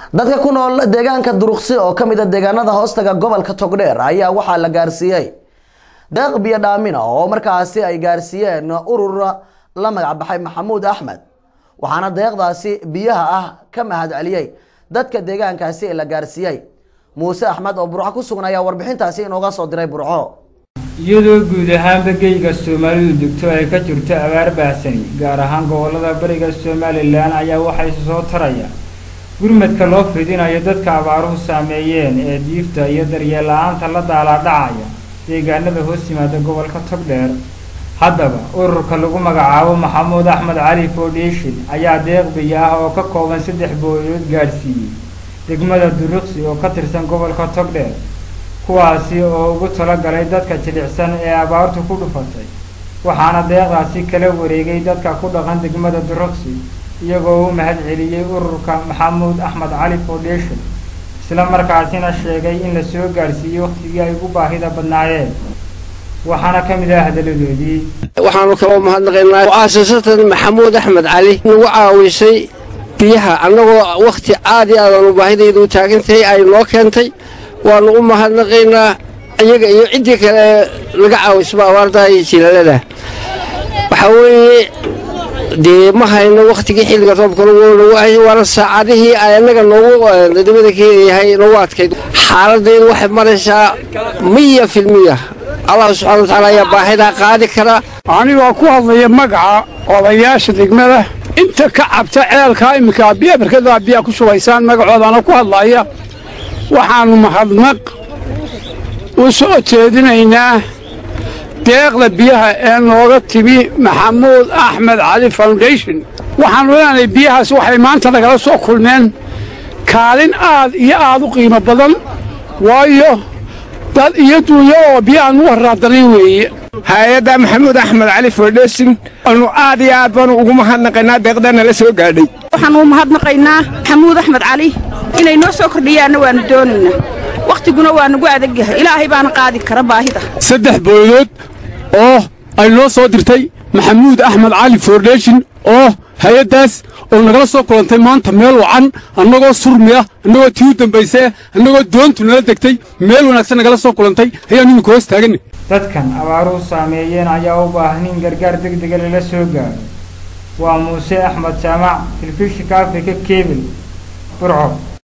dadka ku nool deegaanka duruqsi oo ka mid a deegaanada hoostaga gobolka togdheer ayaa waxaa la gaarsiiyey deeq biyo dhaamina oo markaasi ay gaarsiiyeen urur la magac baxay maxamuud axmed waxaana deeqdaasi biyaha ah ka mahad celiyey dadka deegaankaasi la gaarsiiyey muuse axmed oo burco ku sugan ayaa warbixintaasi inooga soo diray burco iyadoo guud ahaanba geyga soomaalidu degto ay ka jirto abaar baahsani gaar ahaan gobollada bariga somalilan ayaa waxay soo taraya gurmadka loo fidinayo dadka abaaruhu saameeyeen ee diifta iyo daryeel la-aanta la daalaadhacaya deegaanada hoos yimaada gobolka togdheer haddaba ururka lagu magacaabo maxamuud axmed cali foundation ayaa deeq biyo ah oo ka kooban saddex booyood gaadhsiiyey degmada duruqsi oo ka tirsan gobolka togdheer kuwaasi oo ugu talagalay dadka jilicsan ee abaartu ku dhufatay waxaana deeqdaasi kala wareegay dadka ku dhaqan degmada duruqsi iyagoo u mahad celiyey ururka maxamuud axmed cali foundation isla markaasina sheegay in la soo gaadhsiiyey wakhtigii ay ugu baahida badnaayeen waxaana ka mid ah hadaladoodii waxaanu kaloo mahadnaqaynaa mu'aasasatan maxamuud axmed cali nagu caawisay biyaha annagoo wakhti aad iyo aadaanu baahidaydu u taagantahay ay noo keentay waannu u mahadnaqaynaa iyaga iyo ciddii kale laga caawisaba abaartaa iyo jilaalada waxaa weeye dee ma hayno wakhtigii xilliga roobkana waana saacadihii ay annaga noogu dabada keenayahay noogu adkayd xaaladdeedu waxay maraysaa miya filmiya allah subxana watacaala ayaa baahidaa qaadi kara anigoo ku hadlaya magaca odayaasha degmada inta ka cabta ceelkaa iminka biya barkadaa biyaa ku shubaysaan magacoodaana ku hadlaya waxaannu mahadnaq u soo jeedinaynaa deeqda biyaha ee nooga timi maxamuud axmed cali foundation waxaannu leenahay biyahaas waxay maanta nagala soo kulmeen kaalin aad iyo aad u qiimo badan waayo dad iyo duunyo oo biyahaan u warraadanayn weeye hay-adda maxamuud axmed cali foundation anu aad iyo aad baanu ugu mahadnaqaynaa deeqdana la soo gaadhay waxaanu mahadnaqaynaa maxamuud axmed cali inay noo soo kordhiyaanna waannu doonaynaa wakhtiguna waa nagu adagyahay ilaahay baana qaadi kara baahida saddex booyadood oo ay noo soo dirtay maxamuud axmed cali foundation oo hay-addaas oo nagala soo kulantay maanta meel wacan annagoo surmi ah annagoo tii u dambaysee annagoo doontu nala degtay meel wanaagsan nagala soo kulantay ayaannu iminka hoos taaganay dadkan abaaruhu saameeyeen ayaa u baahan in gargaar degdega lala soo gaaro waa muuse axmed jaamac telefishinka africa kebel burco